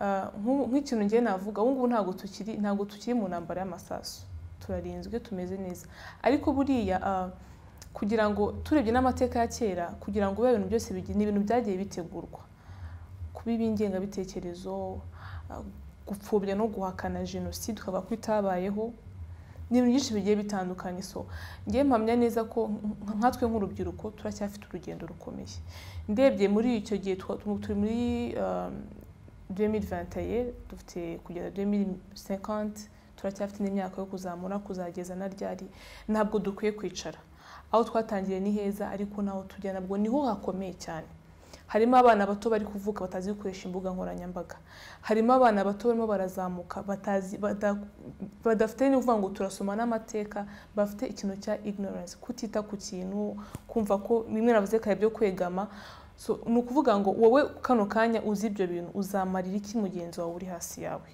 nk'u- nk'ikintu ngiye navuga ubu ngubu ntabwo tukiri ntabwo tukiri mu ntambara y'amasasu turarinzwe tumeze neza ariko buriya ah, kugira ngo turebye n'amateka ya kera kugira ngo biba ibintu byose bigi- ni ibintu byagiye bitegurwa kuba ib'ingengabitekerezo ah, gupfobya no guhakana jenoside ukavuga ko itabayeho ni ibintu byinshi bigiye bitandukanye so ngewe mpamya neza ko nk- nkatwe nk'urubyiruko turacyafite urugendo rukomeye ndebye muri icyo gihe twa- turi muri ah, 2021 dufite kugeza 2050 turacyafite n'imyaka yo kuzamura kuzageza na ryari ntabwo dukwiye kwicara aho twatangiriye ni heza ariko n'aho tujya nabwo niho hakomeye cyane harimo abana bato bari kuvuka batazi gukoresha imbuga nkoranyambaga harimo abana bato barimo barazamuka batazi bada- badafite ni ukuvuga ngo turasoma n'amateka bafite ikintu cya ignorance kutita ku kintu kumva ko bimwe navuze kare byo kwegama so ni ukuvuga ngo wowe kano kanya uzi ibyo bintu uzamarira iki mugenzi wawe uri hasi yawe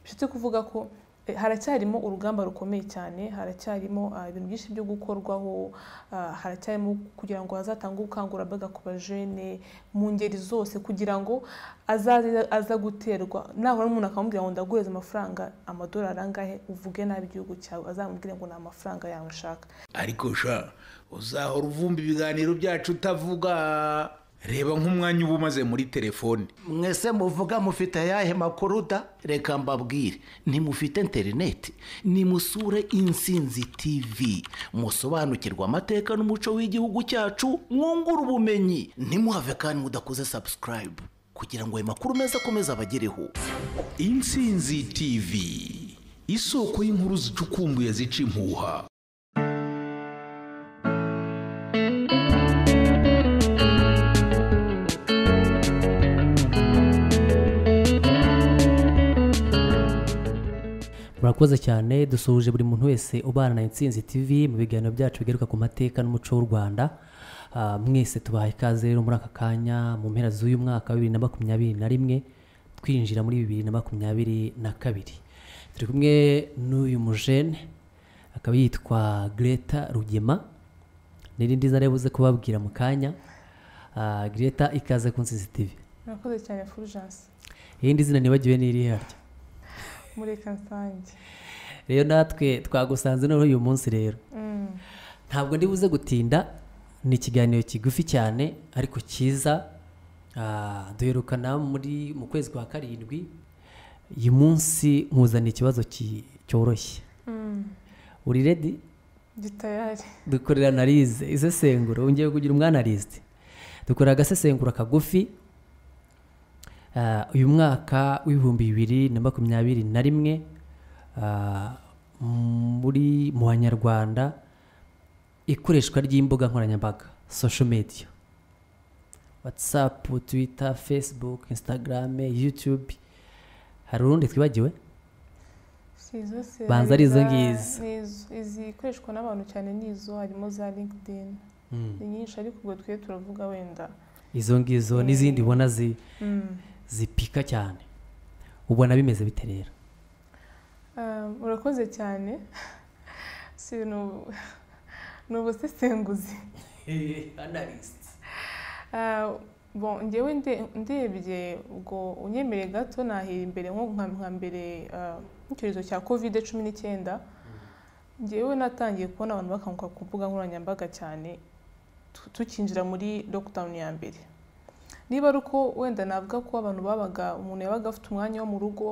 bishatse kuvuga ko eh, haracyarimo urugamba rukomeye cyane haracyarimo ah, ibintu byinshi byo gukorwaho ah, haracyarimo kugira ngo hazatangwe ubukangurambaga ku bajene mu ngeri zose kugira ngo azaze aza guterwa nahura n'umuntu akamubwira ngo ndaguhereza amafaranga amadolari angahe uvuge nabi igihugu cyawe azamubwire ngo ni amafaranga yawe nshaka ariko sha uzahora uvumba ibiganiro byacu utavuga reba nk'umwanya uba umaze muri telefone mwese muvuga mufite ayahe makuru da reka mbabwire ntimufite interineti nimusure insinzi tivi musobanukirwe amateka n'umuco w'igihugu cyacu mwungure ubumenyi ntimuhave kandi mudakoze sabusikarayibu kugira ngo ayo makuru meza akomeze abagereho insinzi tv isoko y'inkuru zicukumbuye zica impuha murakoze cyane dusuhuje buri muntu wese ubana na insinzi tv mu biganiro byacu bigaruka ku mateka n'umuco w'u rwanda Ah, mwese tubahaye ikaze rero muri aka kanya mu mpera z'uyu mwaka wa bibiri na makumyabiri na rimwe twinjira muri bibiri na makumyabiri na kabiri turi kumwe n'uyu mujene akaba yitwa greta rugema n'irindi zina yabuze kubabwira mu kanya Ah, greta ikaze ku nsinzi tv murakoze cyane fulgence irindi zina nibagiwe n'iri yaryo mureka nsange rero natwe twagusanze noneho uyu munsi rero Mm. ntabwo ndi buze gutinda ni ikiganiro kigufi cyane ariko cyiza Ah, duherukana muri mu kwezi kwa karindwi uyu munsi nkuzaniye ikibazo ki- cyoroshye Mm. uri redi gitayari dukorera analize isesengura wongeye kugira umwanalize dukorera agasesengura kagufi Ah, uyu mwaka w'ibihumbi bibiri na makumyabiri na rimwe ah, muri mu banyarwanda ikoreshwa ry'imbuga nkoranyambaga social media whatsapp twitter facebook instagram youtube hari urundi twibagiwe si izo se Banza hari ari izo za- ngizo. ni izo- izikoreshwa n'abantu cyane ni izo harimo za linkedin ni nyinshi ariko ubwo twe turavuga wenda izo ngizo n'izindi ubona zi Mm. zipika cyane ubona bimeze bite rero Ah, murakoze cyane si ibintu ni ubusesenguzi Ah, bon njyewe nde- ndebye ubwo unyemereye gato nahera imbere nko nka nka mbere ah, nk'icyorezo cya kovide cumi n'icyenda njyewe natangiye kubona abantu bakanguka ku mbuga nkoranyambaga cyane tu- tukinjira muri lockdown ya mbere niba ari uko wenda navuga ko abantu babaga umuntu yabaga afite umwanya wo mu rugo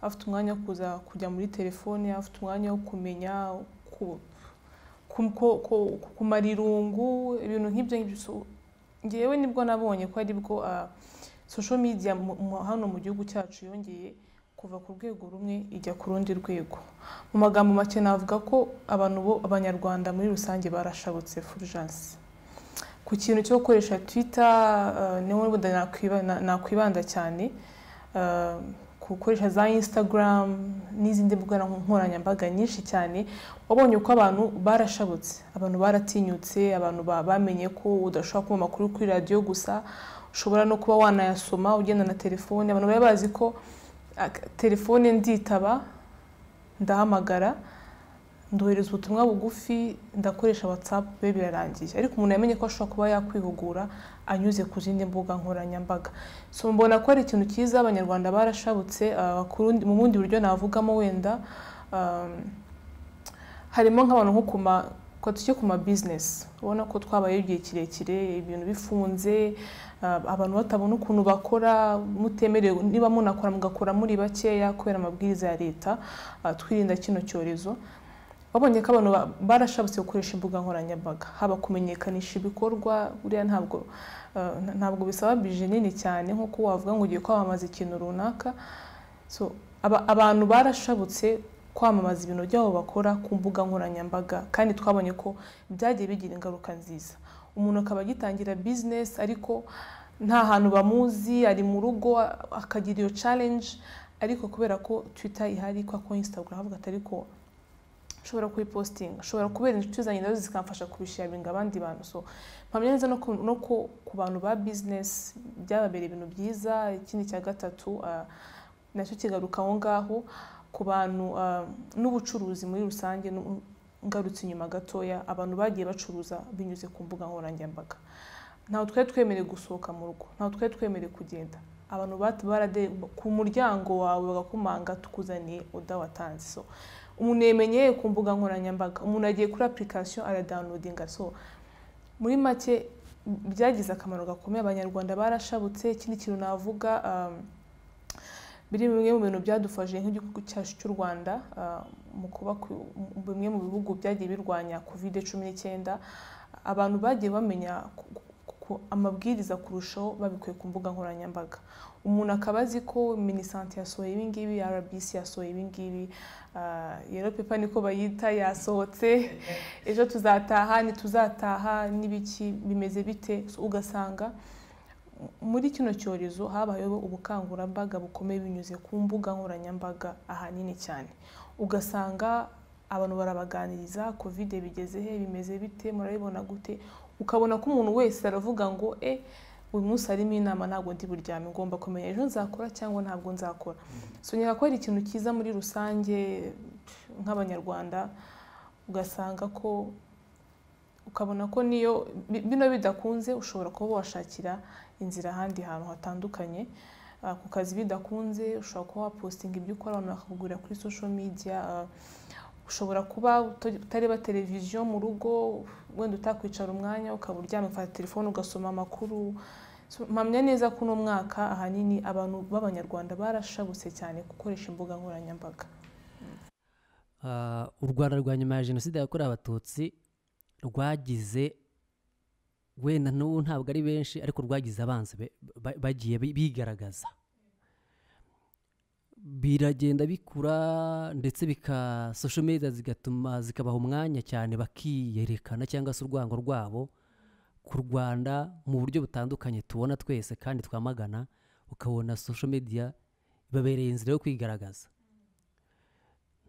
afite umwanya wo kuza kujya muri telefone afite umwanya wo kumenya ku- ku- ko- ko- kumara irungu ibintu nk'ibyo ngibyo So, ngewe nibwo nabonye ko ari bwo ah, social media mu- mu- hano mu gihugu cyacu yongeye kuva ku rwego rumwe ijya ku rundi rwego mu magambo make navuga ko abantu bo abanyarwanda muri rusange barashabutse fulgence ku kintu cyo gukoresha twitter ah, niho wenda nakwiba- na- nakwibanda cyane ah, ku gukoresha za instagram n'izindi mbuga nkoranyambaga nyinshi cyane wabonye uko abantu barashabutse abantu baratinyutse abantu ba- bamenye ko udashobora kuba amakuru kuri radiyo gusa ushobora no kuba wanayasoma ugenda na telefone abantu bari bazi ko ah, telefone nditaba ndahamagara ndohereza ubutumwa bugufi ndakoresha watsapu be birarangiye ariko umuntu yamenye ko ashobora kuba yakwihugura anyuze ku zindi mbuga nkoranyambaga so mbona ko ari ikintu cyiza abanyarwanda barashabutse ah, ku rundi- mu bundi buryo navugamo wenda ah, harimo nk'abantu nko kuma ko tujye ku ma bizinesi ubona ko twabayeho igihe kirekire ibintu bifunze ah, abantu batabona ukuntu bakora mutemerewe niba munakora mugakora muri bakeya kubera amabwiriza ya leta ah, twirinda kino cyorezo babonye ko abantu ba- barashabutse gukoresha imbuga nkoranyambaga haba kumenyekanisha ibikorwa buriya ntabwo ah, nta- ntabwo bisaba bije nini cyane nk'uko wavuga ngo ugiye kwamamaza ikintu runaka so aba- abantu barashabutse kwamamaza ibintu byabo bakora ku mbuga nkoranyambaga kandi twabonye ko byagiye bigira ingaruka nziza umuntu akaba agitangira bizinesi ariko nta hantu bamuzi ari mu rugo akagira iyo challenge ariko kubera ko twita ihari kwa ko instagram havuga ati ariko nshobora kuyipositinga nshobora kubera inshuti zanjye nazo zikamfasha kubisharinga abandi bantu so mpamya neza no ku, no ku, ku bantu ba bizinesi byababereye ibintu byiza ikindi cya gatatu ah, nacyo kigaruka aho ngaho ku bantu ah, n'ubucuruzi muri rusange nu- ngarutse inyuma gatoya abantu bagiye bacuruza binyuze ku mbuga nkoranyambaga ntawe twari twemerewe gusohoka mu rugo ntawe twari twemerewe kugenda abantu bat- barade ku muryango wawe bagakumanga tukuzaniye oda watanze so umuntu yemenyeye ku mbuga nkoranyambaga umuntu agiye kuri application aradawunodinga so muri make byagize akamaro gakomeye abanyarwanda barashabutse ikindi kintu navuga um, biri bimwe mu bintu byadufashije nk'igihugu cyacu cy'u Rwanda ah, mu kuba ku- mu- bimwe mu bihugu byagiye birwanya covid cumi n'icyenda abantu bagiye bamenya ku- ku- ku- amabwiriza kurushaho babikuye ku mbuga nkoranyambaga umuntu akaba azi ko minisante yasohoye ibi ngibi rbc yasohoye ibi ngibi ah, yero pepa niko bayita yasohotse ejo tuzataha ntituzataha n'ibiki bimeze bite So, ugasanga muri kino cyorezo habayeho ubukangurambaga bukomeye binyuze ku mbuga nkoranyambaga ahanini cyane ugasanga abantu barabaganiriza kovide bigeze he bimeze bite murabibona gute ukabona ko umuntu wese aravuga ngo e uyu munsi harimo inama ntabwo ndi buryame ngomba kumenya ejo nzakora cyangwa ntabwo nzakora so nkeka ko ari ikintu cyiza muri rusange nk'abanyarwanda ugasanga ko ukabona ko niyo bi- bino bidakunze ushobora kuba washakira inzira ahandi hantu hatandukanye Ah, ku kazi bidakunze ushobora kuba wapositinga ibyo ukora abantu bakakugurira kuri social media Ah, ushobora kuba uta- utareba televiziyo mu rugo wenda utakwicara umwanya ukaba uryamye ufata telefone ugasoma amakuru So, mpamya neza ko uno mwaka ahanini abantu b'abanyarwanda barashabutse cyane gukoresha imbuga nkoranyambaga Ah, u rwanda rwa nyuma ya jenoside yakorewe abatutsi rwagize wenda n'ubu ntabwo ari benshi ariko rwagize abanzi be- ba- bagiye bi- bigaragaza biragenda bikura ndetse bika social media zigatuma zikabaha umwanya cyane bakiyerekana cyangwa se urwango rwabo ku rwanda mu buryo butandukanye tubona twese kandi twamagana ukabona social media ibabereye inzira yo kwigaragaza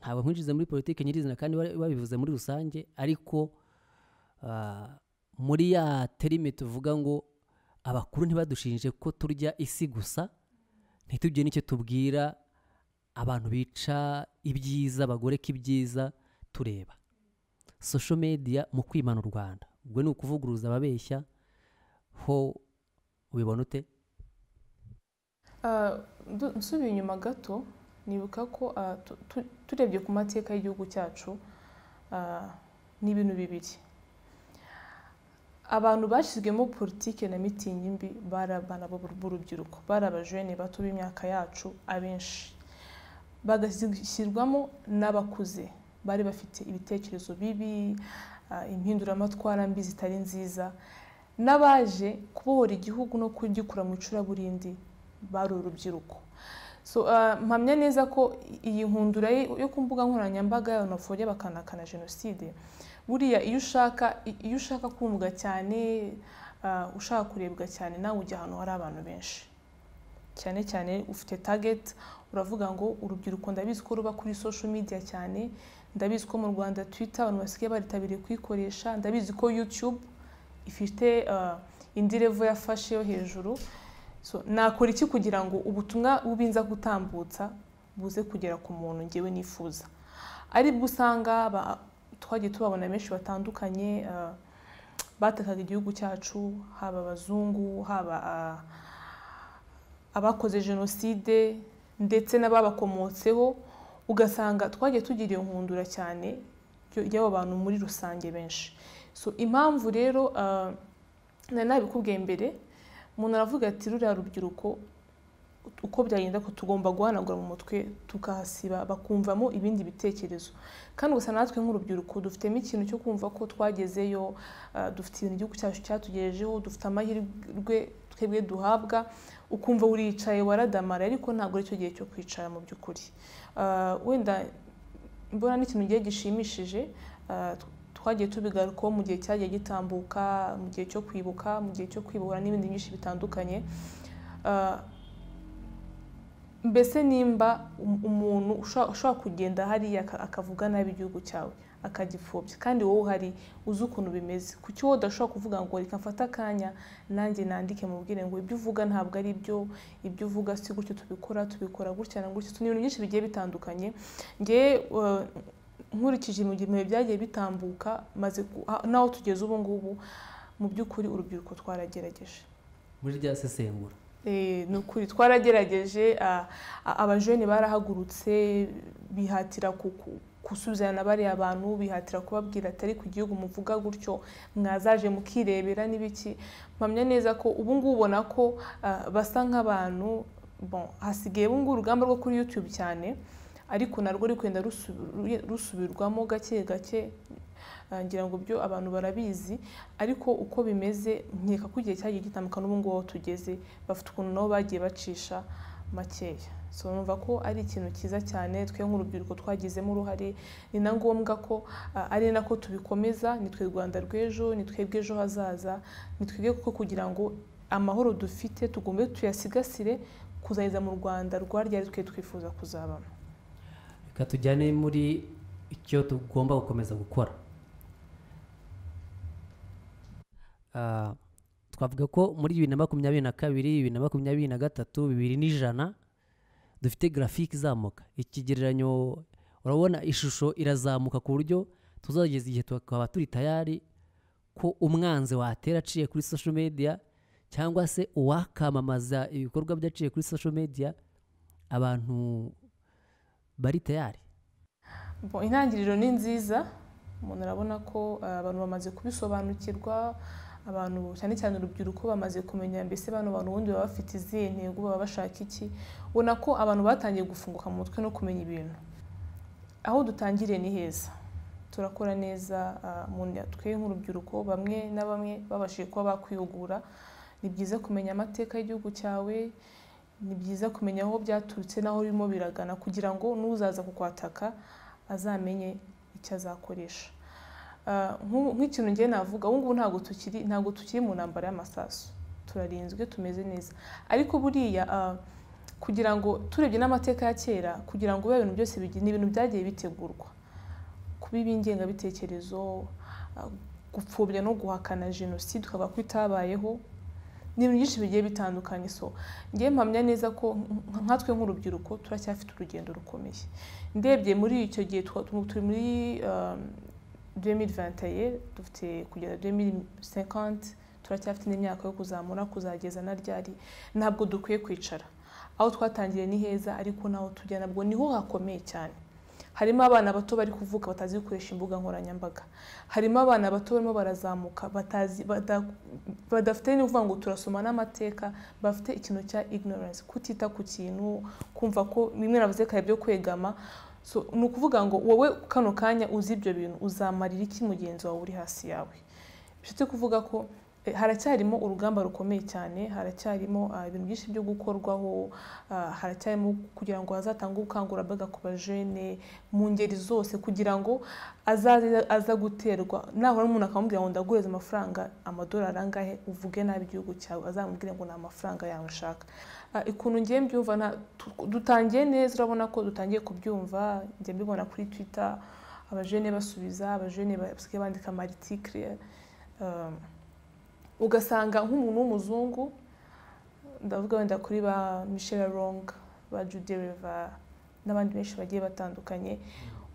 ntabwo nkwinjiza muri politiki nyirizina kandi bari- babivuze muri rusange ariko ah, muri ya terime tuvuga ngo abakuru ntibadushinje ko turya isi gusa ntitugire n'icyo tubwira abantu bica ibyiza bagoreka ibyiza tureba social media mu kwimana u rwanda ubwo ni ukuvuguruza ababeshya ho ubibona ute Ah, ndu- nsubiye inyuma gato nibuka ko ah, tu- tu- turebye ku mateka y'igihugu cyacu ah, ni ibintu bibiri abantu bashyizwemo politiki na mitingi mbi bari abana b'u- b'urubyiruko bari abajene bato b'imyaka yacu abenshi bagashyirwamo n'abakuze bari bafite ibitekerezo bibi ah, impinduramatwara mbi zitari nziza n'abaje kubohora igihugu no kugikura mu icuraburindi bari urubyiruko so ah, mpamya neza ko iyi nkundura ye- yo ku mbuga nkoranyambaga y'abantu bapfobya bakanakana jenoside buriya iyo ushaka i- iyo ushaka kumvwa cyane ah, ushaka kurebwa cyane nawe ujya ahantu hari abantu benshi cyane cyane ufite target uravuga ngo urubyiruko ndabizi ko ruba kuri social media cyane ndabizi ko mu Rwanda Twitter abantu basigaye baritabiriye kuyikoresha ndabizi ko YouTube ifite ah, indi level yafashe yo hejuru so nakora iki kugira ngo ubutumwa bubinza gutambutsa buze kugera ku muntu ngewe nifuza aribwo usanga aba- twagiye tubabona benshi batandukanye ah, batekaga igihugu cyacu haba abazungu haba ah, abakoze jenoside ndetse n'ababakomotseho ugasanga twagiye tugiriye nkundura cyane y'abo y'abo bantu muri rusange benshi so impamvu rero ah, nari nabikubwiye mbere umuntu aravuga ati ruriya rubyiruko uko byagenda ko tugomba guhanagura mu mutwe tukahasiba bakumvamo ibindi bitekerezo kandi gusa natwe nk'urubyiruko dufitemo ikintu cyo kumva ko twagezeyo ah, dufite ibintu igihugu cyacu cyatugejejeho dufite amahirwe twebwe duhabwa ukumva uricaye waradamara ariko ntabwo aricyo gihe cyo kwicara mu by'ukuri Ah, wenda mbona n'ikintu gihe gishimishije ah, tw- twagiye tubigarukaho mu gihe cyagiye gitambuka mu gihe cyo kwibuka mu gihe cyo kwibohora n'ibindi byinshi bitandukanye Ah, mbese nimba um- umuntu usha- ushobora kugenda hariya aka- akavuga nabi igihugu cyawe akagipfobya kandi wowe uhari uzi ukuntu bimeze kuki wowe udashobora kuvuga ngo reka mfate akanya nanjye nandike mubwire ngo ibyo uvuga ntabwo ari byo ibyo uvuga si gutyo tubikora tubikora gutya na gutya So, ni ibintu byinshi bigiye bitandukanye ngewe uh, nkurikije mu gihe byagiye bitambuka maze ku- ha- n'aho tugeze ubu ngubu mu by'ukuri urubyiruko twarageregeje muri rya sesengura Eh, ni ukuri twarageregeje ah, a- abajene barahagurutse bihatira ku- ku- gusuzana bariya bantu bihatira kubabwira atari ku gihugu muvuga gutyo mwazaje mukirebera n'ibiki mpamya neza ko ubu ngubu ubona ko ah, basa nk'abantu bon hasigaye ubu ngubu urugamba rwo kuri YouTube cyane ariko narwo ruri kugenda rusubi- rusubirwamo gake gake ah, ngira ngo byo abantu barabizi ariko uko bimeze nkeka ko igihe cyagiye gitandukana n'ubu ngubu aho tugeze bafite ukuntu nabo bagiye bacisha makeya so numva ko ari ikintu cyiza cyane twe nk'urubyiruko twagizemo uruhare ni na ngombwa ko ah, ari nako tubikomeza ni twe rwanda rw'ejo ni twebwe ejo hazaza ni twebwe kuko kugira ngo amahoro dufite tugombe tuyasigasire kuzageza mu rwanda rwa ryari twe twifuza kuzabamo reka tujyane muri icyo tugomba gukomeza gukora Ah, twavuga ko muri bibiri na makumyabiri na kabiri bibiri na makumyabiri na gatatu bibiri n'ijana dufite grafike izamuka ikigereranyo urabona ishusho irazamuka ku buryo tuzageza igihe tukaba turi tayari ko umwanzi watera aciye kuri social media cyangwa se uwakamamaza ibikorwa bye aciye kuri social media abantu bari tayari Bon, intangiriro ni nziza umuntu arabona ko eh, abantu bamaze kubisobanukirwa abantu cyane cyane urubyiruko bamaze kumenya mbese bano bantu ubundi baba bafite izihe ntego baba bashaka iki ubona ko abantu batangiye gufunguka mu mutwe no kumenya ibintu aho dutangiriye ni heza turakora neza ah, mu twe nk'urubyiruko bamwe na bamwe babashije kuba bakwihugura ni byiza kumenya amateka y'igihugu cyawe ni byiza kumenya aho byaturutse n'aho birimo biragana kugira ngo n'uzaza kukwataka azamenye icyo azakoresha Ah, nk'ubu- nk'ikintu ngewe navuga ubu ngubu ntabwo tukiri ntabwo tukiri mu ntambara y'amasasu turarinzwe tumeze neza ariko buriya ah, kugira ngo turebye n'amateka ya kera kugira ngo bibe ibintu byose bigi- ni ibintu byagiye bitegurwa kuba ib'ingengabitekerezo ah, gupfobya no guhakana jenoside ukavuga ko itabayeho ni ibintu byinshi bigiye bitandukanye so ngewe mpamya neza ko nk- nkatwe nk'urubyiruko turacyafite urugendo rukomeye ndebye muri icyo gihe twa- tu- turi muri um, 2021 dufite kugeza 2050 turacyafite n'imyaka yo kuzamura kuzageza na ryari ntabwo dukwiye kwicara aho twatangiriye ni heza ariko n'aho tujya nabwo niho hakomeye cyane harimo abana bato bari kuvuka batazi gukoresha imbuga nkoranyambaga harimo abana bato barimo barazamuka batazi bada- badafite ni ukuvuga ngo turasoma n'amateka bafite ikintu cya ignorance kutita ku kintu kumva ko bimwe navuze kare byo kwegama so ni ukuvuga ngo wowe kano kanya uzi ibyo bintu uzamarira iki mugenzi wawe uri hasi yawe bishatse kuvuga ko eh, haracyarimo urugamba rukomeye cyane haracyarimo ah, ibintu byinshi byo gukorwaho ah, haracyarimo kugira ngo hazatangwe ubukangurambaga ku bajene mu ngeri zose kugira ngo azaze aza guterwa nahora umuntu akamubwira ngo ndaguhereza amafaranga amadolari angahe uvuge nabi igihugu cyawe azamubwire ngo ni amafaranga yawe nshaka Ah, ukuntu ngiye mbyumva nta- tu- dutangiye neza urabona ko dutangiye kubyumva njya mbibona kuri twitter abajene basubiza abajene basigaye bandika amaritike Um, ugasanga nk'umuntu w'umuzungu ndavuga wenda kuri ba michelle rong ba judy Reva n'abandi benshi bagiye batandukanye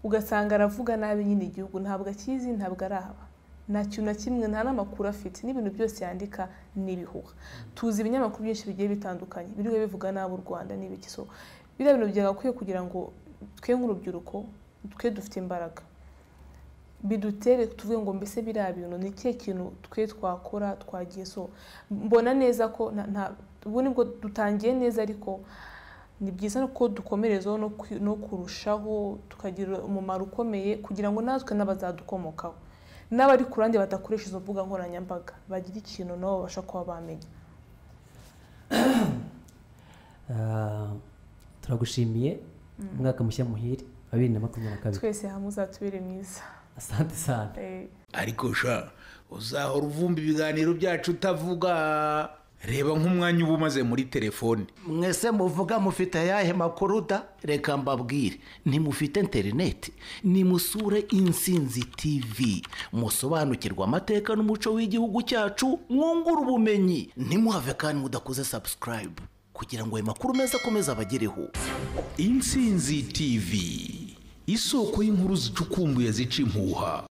ugasanga aravuga nabi nyine igihugu ntabwo akizi ntabwo arahaba nta kintu na kimwe nta n'amakuru afite n'ibintu byose yandika ni ibihuha tuzi ibinyamakuru byinshi bigiye bitandukanye biriwe bivuga nabi u rwanda n'ibiki so biriya bintu byagakwiye kugira ngo twe nk'urubyiruko twe dufite imbaraga bidutere tuvuge ngo mbese biriya bintu ni ikihe kintu twe twakora twagiye so mbona neza ko na- nta- ubu nibwo dutangiye neza ariko ni byiza ko dukomerezaho no kwi- no kurushaho tukagira umumaro ukomeye kugira ngo natwe n'abazadukomokaho n'abari ku ruhande badakoresha izo mbuga nkoranyambaga bagira ikintu nabo babasha kuba bamenya Ah, turagushimiye umwaka mushya muhire wa bibiri na makumyabiri na kabiri twese hamwe uzatubere mwiza asante sana Eh, ariko sha uzahora uvumba ibiganiro byacu utavuga reba nk'umwanya uba umaze muri telefone mwese muvuga mufite ayahe makuru da reka mbabwire ntimufite interineti nimusure insinzi tv musobanukirwe amateka n'umuco w'igihugu cyacu mwungure ubumenyi ntimuhave kandi mudakoze sabusikarayibu kugira ngo ayo makuru meza akomeze abagereho insinzi tv isoko y'inkuru zicukumbuye zica impuha